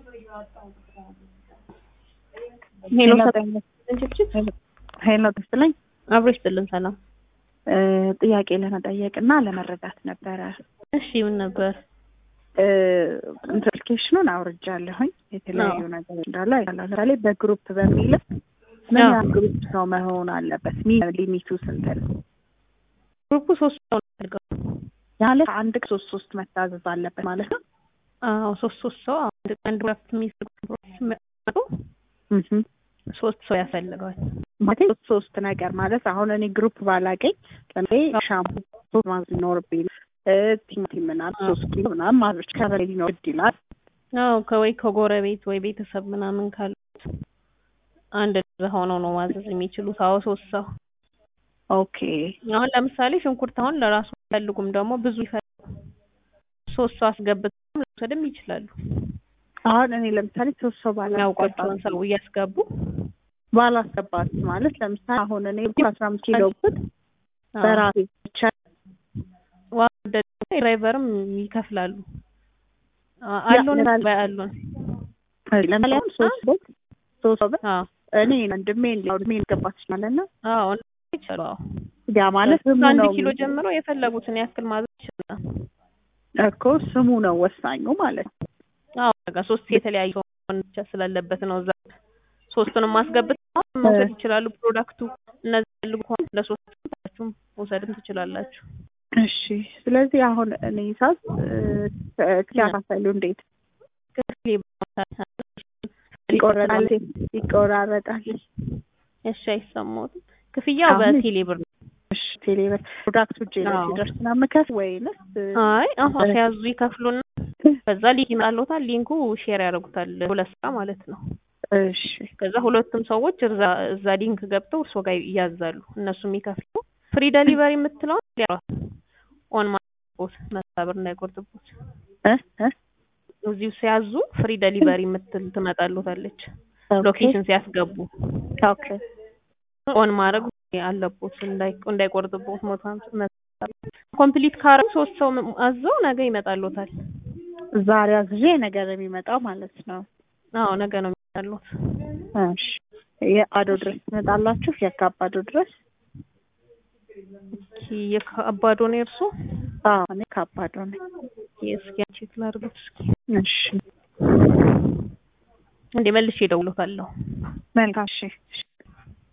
ሄሎ ሄሎ ትስጥልኝ አብሮ ይስጥልን። ሰላም ጥያቄ ለመጠየቅ እና ለመረዳት ነበረ። እሺ ምን ነበር? ኢንተርኬሽኑን አውርጃለሁኝ የተለያዩ አዎ። ነገር እንዳለ አይቻለሁ። ለምሳሌ በግሩፕ በሚል ምን አዎ። ያህል ግሩፕ ሰው መሆን አለበት? ሚ ሊሚቱ ስንት ነው? ግሩፑ ሶስት ሰው ነው የሚፈልገው። ማለት አንድ ሶስት ሶስት መታዘዝ አለበት ማለት ነው። አዎ ሶስት ሶስት ሰው አንድ አንድ ሁለት የሚፈልጉ ሲመጡ እህ ሶስት ሰው ያፈልገዋል። ማለት ሶስት ሶስት ነገር ማለት አሁን እኔ ግሩፕ ባላገኝ ለምሳሌ ሻምፑ ሶስት ማዘዝ ይኖርብኝ እ ቲማቲም ምናምን ሶስት ኪሎ ምናምን ማዘዝ ከበላይ ሊኖር ግድ ይላል። አዎ ከወይ ከጎረቤት ወይ ቤተሰብ ምናምን ካሉት አንድ እዛ ሆነው ነው ማዘዝ የሚችሉት። አዎ ሶስት ሰው ኦኬ አሁን ለምሳሌ ሽንኩርት አሁን ለራሱ አይፈልጉም ደግሞ ብዙ ይፈልጉ ሶስት ሰው አስገብተው መውሰድም ይችላሉ። አሁን እኔ ለምሳሌ ሶስት ሰው ባላስገባት የሚያውቋቸውን ሰው እያስገቡ ባላስገባት ማለት ለምሳሌ አሁን እኔ አስራ አምስት ኪሎ ብት በራሴ ብቻ ዋጋ ድራይቨርም ይከፍላሉ። አ- አሉን ያ- ባይ አሉን። ለምሳሌ አሁን ሶስት ሰው ሶስት ሰው ብር አዎ እኔ ወንድሜ ወንድሜ ልገባት ይችላል እና አዎ ይችላሉ። አዎ ያ ማለት ስሙ ከአንድ ነው ኪሎ ጀምሮ የፈለጉትን ያክል ማዘዝ ይችላል። እኮ ስሙ ነው ወሳኙ ማለት ነው። አዎ በቃ ሶስት የተለያዩ መሆን ብቻ ስላለበት ነው እዛ ሶስቱንም ማስገብተው መውሰድ ይችላሉ። ፕሮዳክቱ እነዚህ ፈልጉ ከሆነ ለሶስቱም መውሰድም ትችላላችሁ። እሺ ስለዚህ አሁን እኔ ሳዝ ሲያካፈሉ እንዴት ይቆረጣል ይቆራረጣል? እሺ አይሰማሁትም። ክፍያው አሁን- በቴሌ ብር ነው። እሺ ቴሌብር ፕሮዳክቱ እጄ ላይ አዎ። ሲደርስ ነው የምከፍል ወይንስ አይ አሁን ሲያዙ ይከፍሉና ከዛ ሊንክ ይመጣልዎታል። ሊንኩ ሼር ያደርጉታል ሁለት ስራ ማለት ነው። እሺ ከዛ ሁለቱም ሰዎች እዛ እዛ ሊንክ ገብተው እርሶ ጋር ይያዛሉ። እነሱ የሚከፍሉ ፍሪ ደሊቨሪ የምትለው ኦን ማድረግቦት መሳብር እንዳይቆርጥቦት እ እ እዚሁ ሲያዙ ፍሪ ደሊቨሪ የምትል ትመጣልዎታለች። ሎኬሽን ሲያስገቡ ኦኬ ኦን ማድረግ አለቦት እንዳይ- እንዳይቆርጥቦት ሞቶ ኮምፕሊት ካረጉ ሶስት ሰው አዘው ነገ ይመጣልዎታል። ዛሬ አዝዤ ነገር የሚመጣው ማለት ነው። አዎ ነገ ነው የሚመጣልዎት። እሺ የአዶ ድረስ ትመጣላችሁ? የካባዶ ድረስ? ኦኬ የአባዶ ነው የእርሶ? አዎ እኔ ካባዶ ነኝ። እስኪ ቼክ ላድርጉት እስኪ እሺ እንዴ መልሼ እደውልዎታለሁ። መልካም እሺ